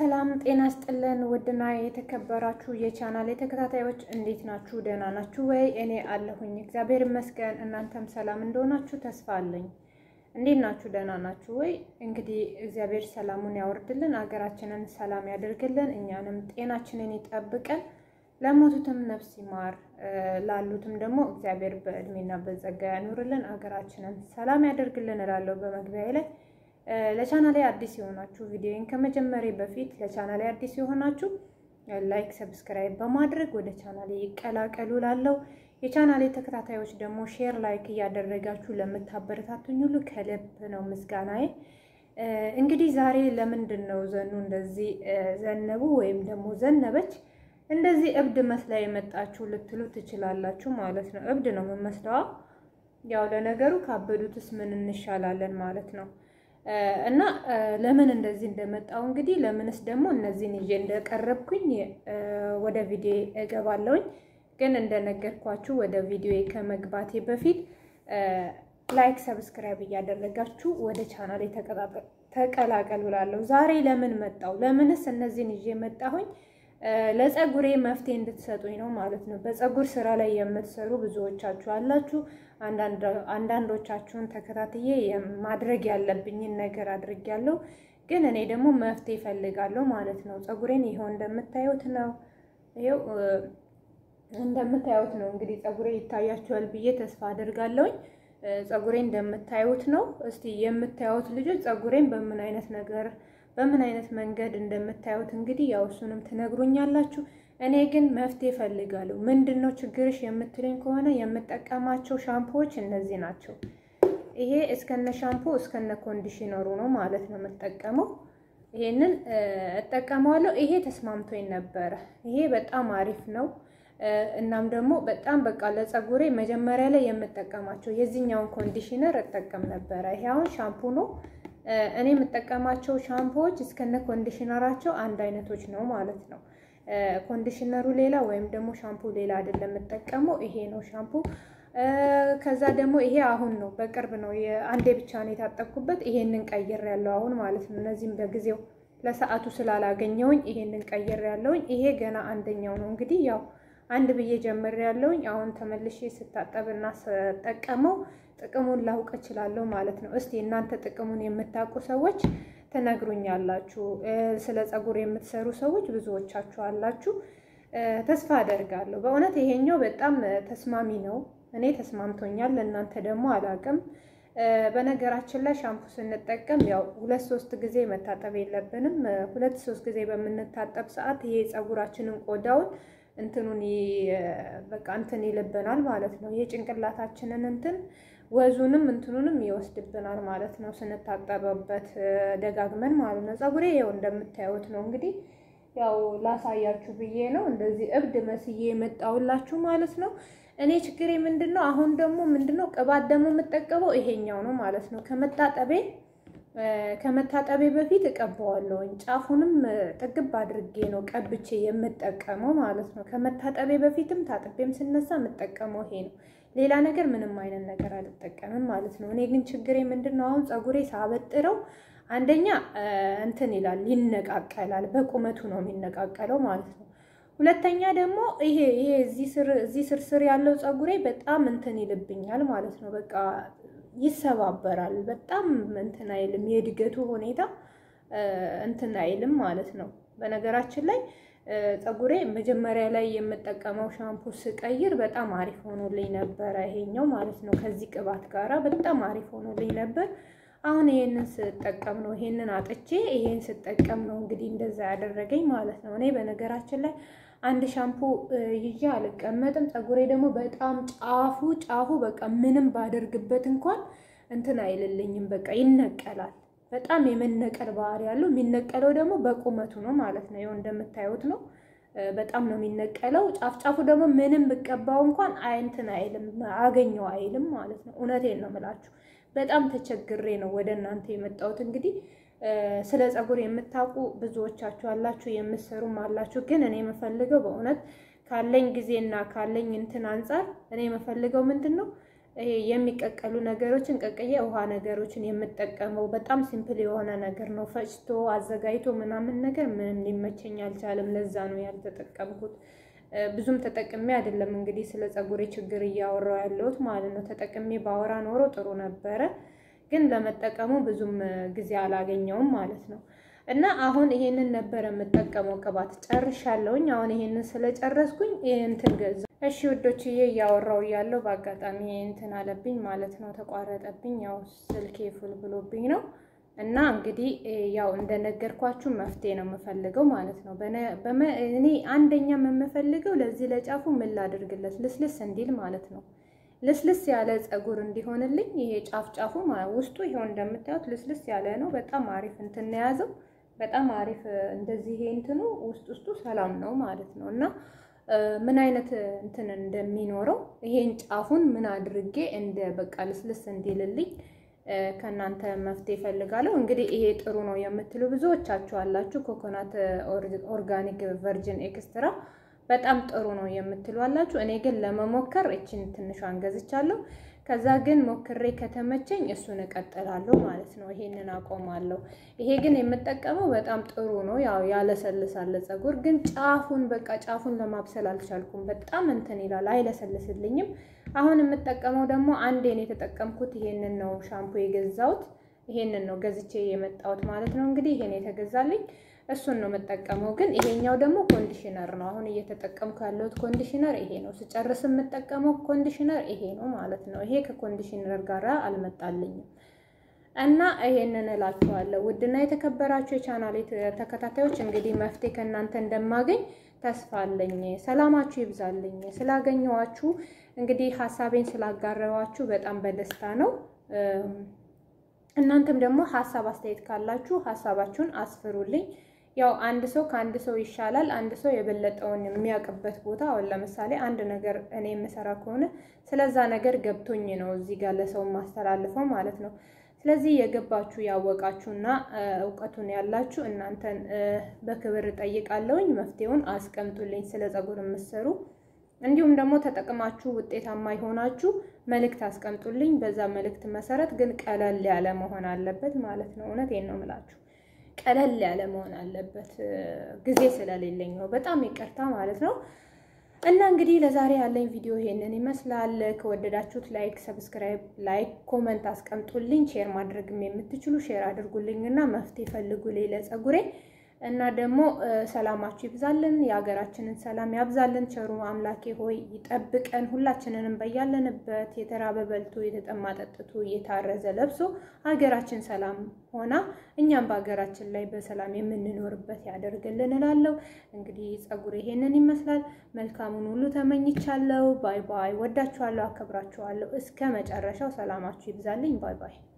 ሰላም ጤና ስጥልን። ውድና የተከበራችሁ የቻናል ተከታታዮች እንዴት ናችሁ? ደህና ናችሁ ወይ? እኔ አለሁኝ እግዚአብሔር ይመስገን። እናንተም ሰላም እንደሆናችሁ ተስፋ አለኝ። እንዴት ናችሁ? ደህና ናችሁ ወይ? እንግዲህ እግዚአብሔር ሰላሙን ያወርድልን፣ አገራችንን ሰላም ያደርግልን፣ እኛንም ጤናችንን ይጠብቀን፣ ለሞቱትም ነፍስ ይማር፣ ላሉትም ደግሞ እግዚአብሔር በእድሜና በጸጋ ያኑርልን፣ አገራችንን ሰላም ያደርግልን እላለሁ በመግቢያ ላይ ለቻናሌ አዲስ የሆናችሁ ቪዲዮን ከመጀመሪያ በፊት ለቻናሌ አዲስ የሆናችሁ ላይክ፣ ሰብስክራይብ በማድረግ ወደ ቻናሌ ይቀላቀሉ። ላለው የቻናሌ ተከታታዮች ደግሞ ሼር፣ ላይክ እያደረጋችሁ ለምታበረታቱኝ ሁሉ ከልብ ነው ምስጋናዬ። እንግዲህ ዛሬ ለምንድን ነው ዘኑ እንደዚህ ዘነቡ ወይም ደግሞ ዘነበች እንደዚህ እብድ መስላ የመጣችሁ ልትሉ ትችላላችሁ ማለት ነው። እብድ ነው የምመስለዋ። ያው ለነገሩ ካበዱትስ ምን እንሻላለን ማለት ነው። እና ለምን እንደዚህ እንደመጣው እንግዲህ ለምንስ ደግሞ እነዚህን ይዤ እንደቀረብኩኝ ወደ ቪዲዮ እገባለሁኝ። ግን እንደነገርኳችሁ ወደ ቪዲዮ ከመግባቴ በፊት ላይክ፣ ሰብስክራይብ እያደረጋችሁ ወደ ቻናል ተቀላቀሉ እላለሁ። ዛሬ ለምን መጣው? ለምንስ እነዚህን ይዤ መጣሁኝ? ለፀጉሬ መፍትሄ እንድትሰጡኝ ነው ማለት ነው። በፀጉር ስራ ላይ የምትሰሩ ብዙዎቻችሁ አላችሁ። አንዳንዶቻችሁን ተከታትዬ ማድረግ ያለብኝን ነገር አድርጌያለሁ። ግን እኔ ደግሞ መፍትሄ እፈልጋለሁ ማለት ነው። ፀጉሬን ይኸው እንደምታዩት ነው። ይኸው እንደምታዩት ነው። እንግዲህ ፀጉሬ ይታያችኋል ብዬ ተስፋ አድርጋለሁኝ። ፀጉሬ እንደምታዩት ነው። እስቲ የምታዩት ልጆች ፀጉሬን በምን አይነት ነገር በምን አይነት መንገድ እንደምታዩት እንግዲህ ያው እሱንም ትነግሩኛላችሁ። እኔ ግን መፍትሄ እፈልጋለሁ። ምንድን ነው ችግርሽ የምትለኝ ከሆነ የምጠቀማቸው ሻምፖዎች እነዚህ ናቸው። ይሄ እስከነ ሻምፖ እስከነ ኮንዲሽነሩ ነው ማለት ነው የምጠቀመው። ይሄንን እጠቀመዋለሁ። ይሄ ተስማምቶኝ ነበረ። ይሄ በጣም አሪፍ ነው። እናም ደግሞ በጣም በቃ ለፀጉሬ መጀመሪያ ላይ የምጠቀማቸው የዚህኛውን ኮንዲሽነር እጠቀም ነበረ። ይሄ አሁን ሻምፑ ነው። እኔ የምጠቀማቸው ሻምፖዎች እስከነ ኮንዲሽነራቸው አንድ አይነቶች ነው ማለት ነው። ኮንዲሽነሩ ሌላ ወይም ደግሞ ሻምፑ ሌላ አይደለም የምጠቀመው። ይሄ ነው ሻምፑ። ከዛ ደግሞ ይሄ አሁን ነው በቅርብ ነው አንዴ ብቻ ነው የታጠብኩበት። ይሄንን ቀይር ያለው አሁን ማለት ነው። እነዚህም በጊዜው ለሰዓቱ ስላላገኘውኝ ይሄንን ቀይር ያለውኝ። ይሄ ገና አንደኛው ነው እንግዲህ ያው አንድ ብዬ ጀምር ያለውኝ። አሁን ተመልሼ ስታጠብና ስጠቀመው ጥቅሙን ላውቅ እችላለሁ ማለት ነው። እስቲ እናንተ ጥቅሙን የምታውቁ ሰዎች ትነግሩኛላችሁ። ስለ ፀጉር የምትሰሩ ሰዎች ብዙዎቻችሁ አላችሁ፣ ተስፋ አደርጋለሁ። በእውነት ይሄኛው በጣም ተስማሚ ነው። እኔ ተስማምቶኛል፣ ለእናንተ ደግሞ አላውቅም። በነገራችን ላይ ሻምፑ ስንጠቀም ያው ሁለት ሶስት ጊዜ መታጠብ የለብንም። ሁለት ሶስት ጊዜ በምንታጠብ ሰዓት ይሄ ፀጉራችንን ቆዳውን እንትኑን በቃ እንትን ይልብናል ማለት ነው። ይሄ ጭንቅላታችንን እንትን ወዙንም እንትኑንም ይወስድብናል ማለት ነው። ስንታጠበበት ደጋግመን ማለት ነው። ፀጉሬ ይኸው እንደምታዩት ነው እንግዲህ ያው ላሳያችሁ ብዬ ነው እንደዚህ እብድ መስዬ የመጣሁላችሁ ማለት ነው። እኔ ችግሬ ምንድን ነው? አሁን ደግሞ ምንድን ነው ቅባት ደግሞ የምጠቀመው ይሄኛው ነው ማለት ነው። ከመታጠቤ ከመታጠቤ በፊት እቀባዋለሁኝ። ጫፉንም ጥግብ አድርጌ ነው ቀብቼ የምጠቀመው ማለት ነው። ከመታጠቤ በፊትም ታጥቤም ስነሳ የምጠቀመው ይሄ ነው። ሌላ ነገር ምንም አይነት ነገር አልጠቀምም ማለት ነው። እኔ ግን ችግሬ ምንድን ነው? አሁን ፀጉሬ ሳበጥረው አንደኛ እንትን ይላል፣ ይነቃቀላል። በቁመቱ ነው የሚነቃቀለው ማለት ነው። ሁለተኛ ደግሞ ይሄ ይሄ እዚህ ስር ስር ያለው ፀጉሬ በጣም እንትን ይልብኛል ማለት ነው። በቃ ይሰባበራል። በጣም እንትን አይልም። የእድገቱ ሁኔታ እንትን አይልም ማለት ነው። በነገራችን ላይ ፀጉሬ መጀመሪያ ላይ የምጠቀመው ሻምፑ ስቀይር በጣም አሪፍ ሆኖልኝ ነበረ። ይሄኛው ማለት ነው ከዚህ ቅባት ጋራ በጣም አሪፍ ሆኖልኝ ነበር። አሁን ይሄንን ስጠቀም ነው ይሄንን አጥቼ ይሄን ስጠቀም ነው እንግዲህ እንደዛ ያደረገኝ ማለት ነው። እኔ በነገራችን ላይ አንድ ሻምፑ ይዤ አልቀመጥም። ፀጉሬ ደግሞ በጣም ጫፉ ጫፉ በቃ ምንም ባደርግበት እንኳን እንትን አይልልኝም። በቃ ይነቀላል። በጣም የመነቀል ባህሪ ያለው የሚነቀለው ደግሞ በቁመቱ ነው ማለት ነው። ይኸው እንደምታዩት ነው። በጣም ነው የሚነቀለው። ጫፍ ጫፉ ደግሞ ምንም ብቀባው እንኳን እንትን አይልም፣ አገኘው አይልም ማለት ነው። እውነቴን ነው የምላችሁ። በጣም ተቸግሬ ነው ወደ እናንተ የመጣሁት እንግዲህ ስለ ፀጉር የምታውቁ ብዙዎቻችሁ አላችሁ፣ የምትሰሩም አላችሁ። ግን እኔ የምፈልገው በእውነት ካለኝ ጊዜና ካለኝ እንትን አንጻር እኔ የምፈልገው ምንድን ነው ይሄ የሚቀቀሉ ነገሮችን ቀቅዬ ውሃ ነገሮችን የምጠቀመው በጣም ሲምፕል የሆነ ነገር ነው። ፈጭቶ አዘጋጅቶ ምናምን ነገር ምንም ሊመቸኝ አልቻለም። ለዛ ነው ያልተጠቀምኩት። ብዙም ተጠቅሜ አይደለም እንግዲህ ስለ ፀጉሬ ችግር እያወራው ያለሁት ማለት ነው። ተጠቅሜ ባወራ ኖሮ ጥሩ ነበረ፣ ግን ለመጠቀሙ ብዙም ጊዜ አላገኘውም ማለት ነው። እና አሁን ይሄንን ነበር የምጠቀመው ቅባት ጨርሻለሁኝ። አሁን ይሄንን ስለጨረስኩኝ እንትን ገዛ። እሺ ውዶችዬ እያወራው እያለሁ በአጋጣሚ እንትን አለብኝ ማለት ነው፣ ተቋረጠብኝ። ያው ስልኬ ፉል ብሎብኝ ነው። እና እንግዲህ ያው እንደነገርኳችሁ መፍትሄ ነው የምፈልገው ማለት ነው። እኔ አንደኛ የምፈልገው ለዚህ ለጫፉ ምን ላድርግለት ልስልስ እንዲል ማለት ነው። ልስልስ ያለ ፀጉር እንዲሆንልኝ ይሄ ጫፍ ጫፉ ውስጡ ይሄው እንደምታዩት ልስልስ ያለ ነው። በጣም አሪፍ እንትን የያዘው በጣም አሪፍ እንደዚህ ይሄ እንትኑ ውስጥ ውስጡ ሰላም ነው ማለት ነው። እና ምን አይነት እንትን እንደሚኖረው ይሄን ጫፉን ምን አድርጌ እንደ በቃ ልስልስ እንዲልልኝ ከእናንተ መፍትሄ እፈልጋለሁ። እንግዲህ ይሄ ጥሩ ነው የምትሉ ብዙዎቻችሁ አላችሁ። ኮኮናት ኦርጋኒክ ቨርጅን ኤክስትራ በጣም ጥሩ ነው የምትሉ አላችሁ። እኔ ግን ለመሞከር እችን ትንሿን ገዝቻለሁ። ከዛ ግን ሞክሬ ከተመቸኝ እሱን እቀጥላለሁ ማለት ነው። ይሄንን አቆማለሁ። ይሄ ግን የምጠቀመው በጣም ጥሩ ነው። ያው ያለሰልሳል ፀጉር ግን ጫፉን በቃ ጫፉን ለማብሰል አልቻልኩም። በጣም እንትን ይላል፣ አይለሰልስልኝም። አሁን የምጠቀመው ደግሞ አንዴን የተጠቀምኩት ይሄንን ነው። ሻምፑ የገዛሁት ይሄንን ነው ገዝቼ የመጣሁት ማለት ነው። እንግዲህ ይሄን የተገዛልኝ እሱን ነው የምጠቀመው። ግን ይሄኛው ደግሞ ኮንዲሽነር ነው። አሁን እየተጠቀምኩ ያለሁት ኮንዲሽነር ይሄ ነው። ስጨርስ የምጠቀመው ኮንዲሽነር ይሄ ነው ማለት ነው። ይሄ ከኮንዲሽነር ጋር አልመጣልኝም እና ይሄንን እላችኋለሁ። ውድና የተከበራችሁ የቻናሌ ተከታታዮች እንግዲህ መፍትሄ ከእናንተ እንደማገኝ ተስፋ አለኝ። ሰላማችሁ ይብዛልኝ። ስላገኘዋችሁ እንግዲህ ሀሳቤን ስላጋረዋችሁ በጣም በደስታ ነው። እናንተም ደግሞ ሀሳብ አስተያየት ካላችሁ ሀሳባችሁን አስፍሩልኝ። ያው አንድ ሰው ከአንድ ሰው ይሻላል። አንድ ሰው የበለጠውን የሚያውቅበት ቦታ አሁን ለምሳሌ አንድ ነገር እኔ የምሰራ ከሆነ ስለዛ ነገር ገብቶኝ ነው እዚህ ጋር ለሰው ማስተላልፈው ማለት ነው። ስለዚህ የገባችሁ ያወቃችሁና እውቀቱን ያላችሁ እናንተን በክብር እጠይቃለሁኝ። መፍትሄውን አስቀምጡልኝ። ስለ ፀጉር የምትሰሩ እንዲሁም ደግሞ ተጠቅማችሁ ውጤታማ የሆናችሁ መልእክት አስቀምጡልኝ። በዛ መልእክት መሰረት ግን ቀለል ያለ መሆን አለበት ማለት ነው። እውነቴን ነው የምላችሁ፣ ቀለል ያለ መሆን አለበት። ጊዜ ስለሌለኝ ነው። በጣም ይቅርታ ማለት ነው። እና እንግዲህ ለዛሬ ያለኝ ቪዲዮ ይሄንን ይመስላል። ከወደዳችሁት ላይክ፣ ሰብስክራይብ፣ ላይክ፣ ኮመንት አስቀምጡልኝ። ሼር ማድረግም የምትችሉ ሼር አድርጉልኝ እና መፍትሄ ፈልጉልኝ ለፀጉሬ እና ደግሞ ሰላማችሁ ይብዛልን፣ የሀገራችንን ሰላም ያብዛልን። ቸሩ አምላኬ ሆይ ይጠብቀን፣ ሁላችንንም በያለንበት የተራበ በልቶ የተጠማ ጠጥቶ የታረዘ ለብሶ ሀገራችን ሰላም ሆና እኛም በሀገራችን ላይ በሰላም የምንኖርበት ያደርግልን እላለሁ። እንግዲህ ፀጉር ይሄንን ይመስላል። መልካሙን ሁሉ ተመኝቻለሁ። ባይ ባይ። ወዳችኋለሁ፣ አከብራችኋለሁ። እስከ መጨረሻው ሰላማችሁ ይብዛልኝ። ባይ ባይ።